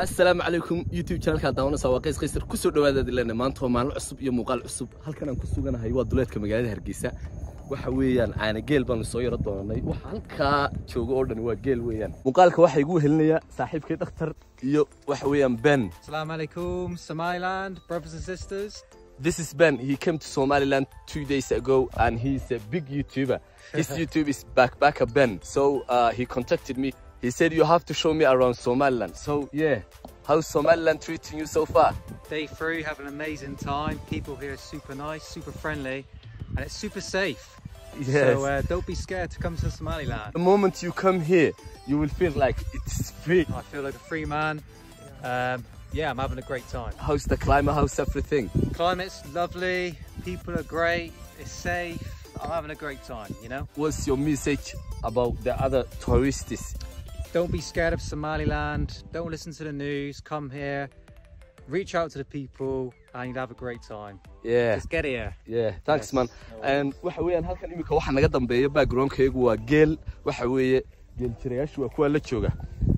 asalaamu calaykum youtube channelka daawanaysa waa qays qaysar kusoo dhawaadaad ilana maanta waa maalin cusub iyo muuqaal cusub halkan aan ku suganahay waa duleedka magaalada hargeysa waxa weeyaan caana geel baanu soo yaro doonanay waxa halkaa jooga oo dhan waa geel weeyaan muuqaalka waxaa igu wehelinaya saaxiibkay dhakhtar iyo waxa weeyaan ben Assalamu alaikum, Somaliland, brothers and sisters. This is Ben. He came to Somaliland two days ago and he's a big YouTuber. His YouTube is Backpacker Ben. So uh, he contacted me. He said, You have to show me around Somaliland. So, yeah. How's Somaliland treating you so far? Day three, have an amazing time. People here are super nice, super friendly, and it's super safe. So uh, don't be scared to come to Somaliland. the moment you come here, you will feel like it's free. I feel like a free man. Um, yeah, I'm having a great time. How's the climate? How's everything? Climate's lovely, people are great, it's safe. I'm having a great time, you know? What's your message about the other tourists? Don't be scared of Somaliland. Don't listen to the news. Come here, reach out to the people, and you'll have a great time. Yeah. Just get here. Yeah, thanks Yes, man. no And waxa weeyaan halkan imika waxa naga dambeeya backgroundkaygu waa geel waxa weeye geel jirayaashu waa kuwa la jooga.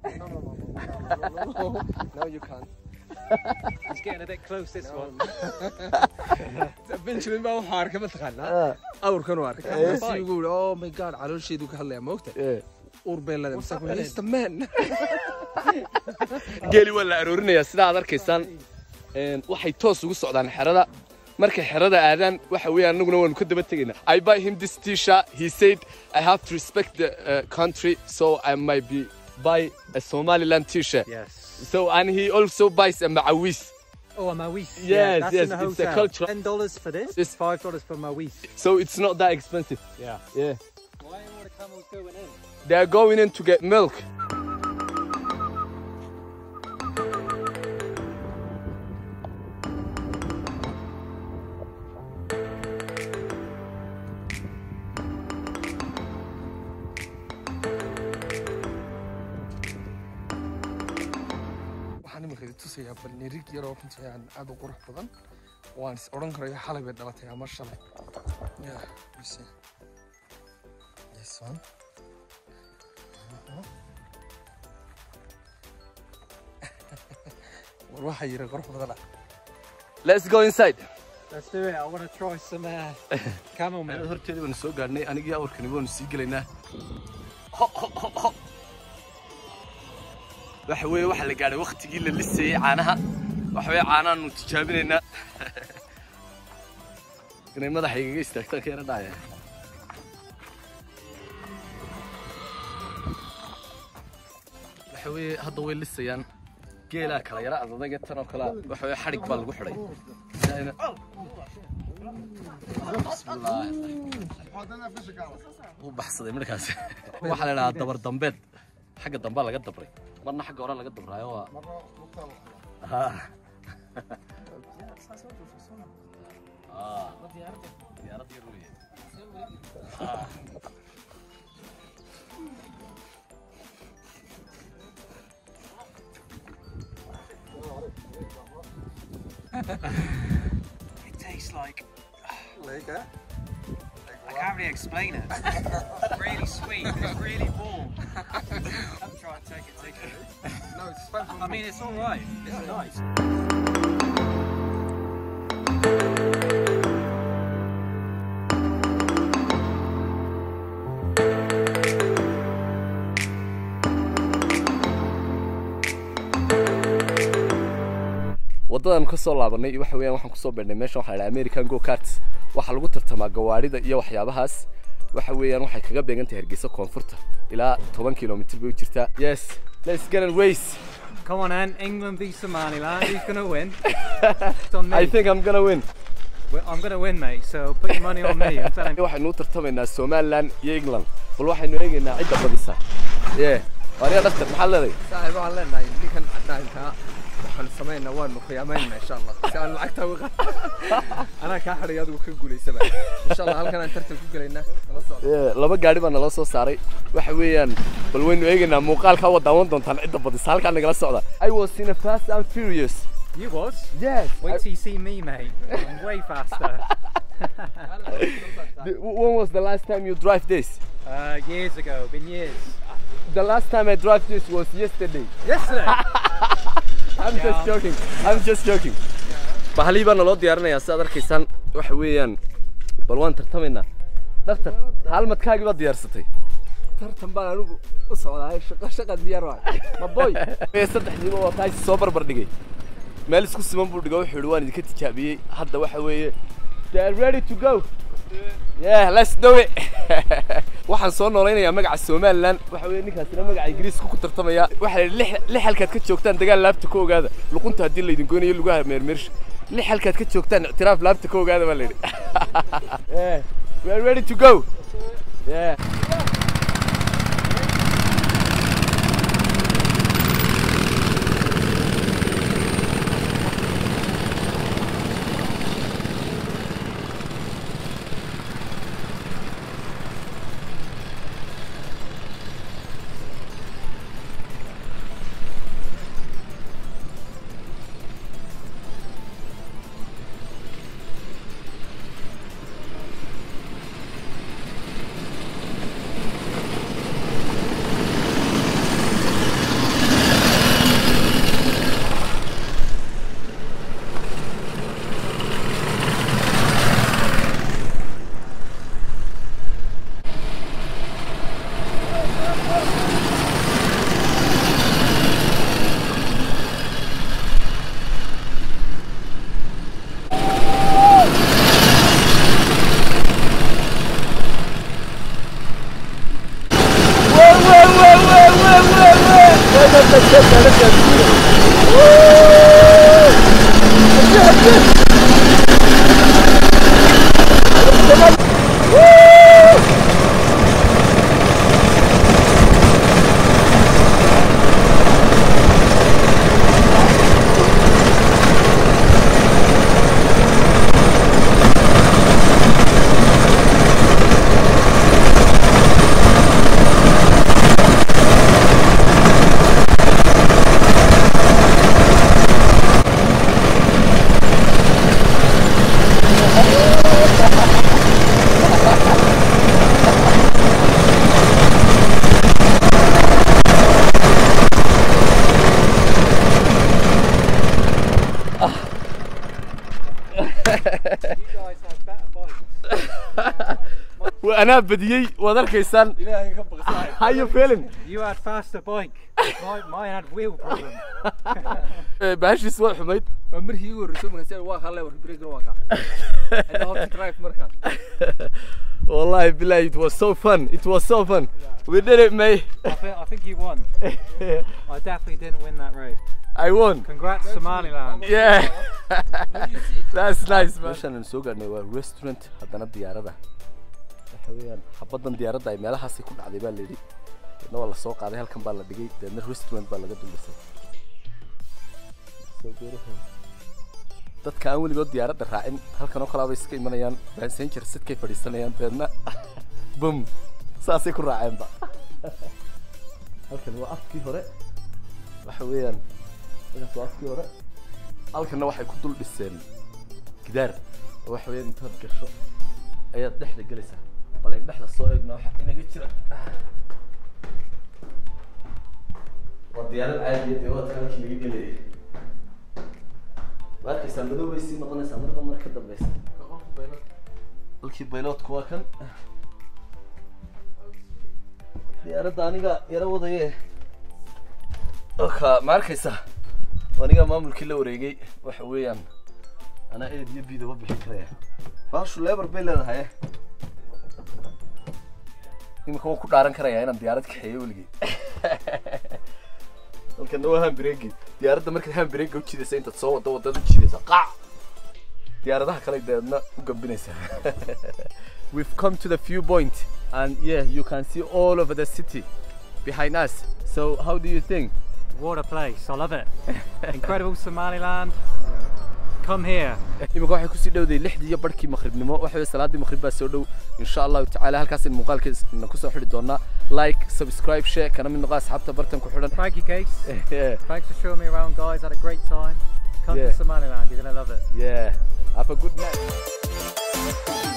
No, you can't. It's getting a bit close, this one. Benjamin baa waxaa arkay mataqaanaa awrkan u arkay markaasuu igu yidhi oh my god caloosheedu ka hadlaya moogta Yeah. uur bay leedahay mise kuma he's the man geeli waa la aroorinayaa sida aad arkaysaan Een, waxay toos ugu socdaan xerada markay xerada aadaan waxa weeyaan annaguna waanu ka daba tegaynaa i buy him this t-shirt he said i have to respect the uh, country so i might be buy a somaliland t-shirt Yes. so and he also buys a macawis Oh, a mawis. Yes, yeah, that's yes, in the it's a hotel. cultural- Ten dollars for this. This- Five dollars for mawis. so it's not that expensive Yeah. yeah Why are all the camels going in? they are going in to get milk waxaan iminka idin tusayaa balnirig yaroo runtii aan aad u qurux badan waan is odhan karayo xalay bay dhalatay ama shalay yeah you see this one war waxaa yiri qurux badan ah let's go inside Let's do it. I want to try some uh, camel Meel milk. horteeda waanu soo gaadhnay anigii awrkani waanu sii gelaynaa waxa weeye waxaa la gaadhay waktigii la lisayey caanaha waxa weeye caanahaanu tijaabinaynaa inay madaxa igaga istaagtaan ka yara dhacaya waxa weeye hadda way lisayaan geelaa kala yara adadaga tan oo kalea waxa weeye xadhig baa lagu xidhay Sidaa bismillaahi u baxsaday markaas waxaa la idhahaa dabar dambeed xagga dambaa laga dabray marna xagga hore laga dabraayo waa Ah. Ah. diyaarad yar weeye. Ah. It tastes like. I can't really explain it. It's really sweet. It's really warm. I'm trying to take it. Take it. no it's fine I mean, it's all right. It's nice. waddadan ka soo laabanay waxa weeyaan waxaan kusoo beernay meeshan waxaa la dhahaa American Go Karts waxaa lagu tartamaa gawaarida iyo waxyaabahaas waxa weeyaan waxay kaga beegan tahay Hargeysa koonfurta ilaa 10 kilomitir bay u jirtaa yes let's get and race Come on, Anne. England v Somaliland. Who's going to win? It's on me. I think I'm gonna win Well, I'm going to win, mate. So put your money on me. I'm telling you. waxaynu u tartamaynaa Somaliland iyo England bal waxaynu eegaynaa cidda badisa yeah waaniga dhaftar maxaa leedahay saaxiib waxaan leenahay ninkan cadaankaa waxaan samaynaa waanu khiyaamaynaa insha allah si aan lacagta uga qaad anaa kaa xidhay adigu ka guulaysaba insha allah halkan aan tartan ku gelaynaa nala socdo Yeah, laba gaari baa nala soo saaray waxa weeyaan bal waynu eegaynaa muuqaalka waa daawan doontaan cidda badisa halkaa nagala socda I was in a fast and furious You was? yes Wait till you see me, mate. I'm way faster. The- when was the last time you drive this Uh, years ago, been years. the last time I drive this was yesterday Yesterday. I'm just joking. I'm just joking. Bahalii baa naloo diyaarinayaa sidaad arkaysaan waxa weeyaan bal waan tartamaynaa dhaktar haalmadkaagii baad diyaarsatay tartan baan anigu u socdaa shaqo shaqa diyaar waay ma boy ee saddexdiiba waa taasi soo barbar dhigay meel isku siman buu dhigo wuxuu yidhi waan idinka tijaabiyey hadda waxa weeye they are ready to go yeah let's do it waxaan soo noolaynayaa magaca somaliland waxa weeye ninkaasina magaca ingiriiska ku tartamaya waxaa la yidhi lix lix halkaad ka joogtaan dagaal laabta ka ogaada luqunta haddii laydin goynayo lugaha meermeersha lix halkaad ka joogtaan ictiraaf laabta ka ogaada baa la yidhi yeah we are ready to go yeah anaa badiyey waad arkaysaan ilaahay ka baqsaay how you feeling You had faster bike. My, mine had wheel problem. baashiis waa xumayd waa markii igu horreysay markaas waa kaa leewar break waa kaa and how to drive markaan wallahi billahi it was so fun it was so fun we did it may I think, I think you won. I definitely didn't win that race. I won Congrats, Somaliland. yeah that's nice man meeshaan aan soo gaadhnay waa restaurant haddana diyaarada waxa weeyaan xabaddan diyaaradda ay meelahaasay ku dhacday baa la yidhi deedna waa la soo qaaday halkan baa la dhigay deedna restaurant baa laga duldhisay So beautiful. dadka aan weligood diyaaradda raacin halkan oo kalaabay iska imanayaan passenger sidkay fadhiisanayaan deedna bum saasay ku raaceenba halkan waa afkii hore waxa weeyaan halkaas waa afkii hore halkanna waxay ku dul dhiseen gidaar oo waxa weeyaan intaad gasho ayaad dhexda gelaysaa bal in dhexda soo eegna waxa inaga jira waa diyaarad caadiya dee waadka halkii laga gelayay ma arkaysaa madow bay sii noqonaysaa marba mar ka dambeysa halkii bayloodku waa kan diyaaradda aniga yaro wadaye oka ma arkaysaa aniga maamulkii la wareegay waxa weeyaan anaa eed iyo bidaba bixin karaya baashu lebar bay leedahay imika waan ku dhaaran karayaa inaan diyaarad kaxeeyo weligay halkana waa hambregi diyaaradda markaad hambrega u jidaysa intaad soo wado wadada u jidaysa qac diyaaradaha kale deedna u gambinaysaa we've come to the view point and yeah you can see all over the city behind us so how do you think What a place. I love it. Incredible Somaliland. Come here. imika waxay kusii dhowday lixdii iyo barhkii maqribnimo waxa weye salaadii maqrib baa soo dhow insha allahu tacaala halkaasaynu muuqaalkeena kusoo xidhi doonaa like subscribe share kana mid noqo asxaabta bartan ku xidhan Thank you, Case. yeah Thanks for showing me around, guys. Had a great time. Come Yeah. to Somaliland. You're going to love it. yeah have a good night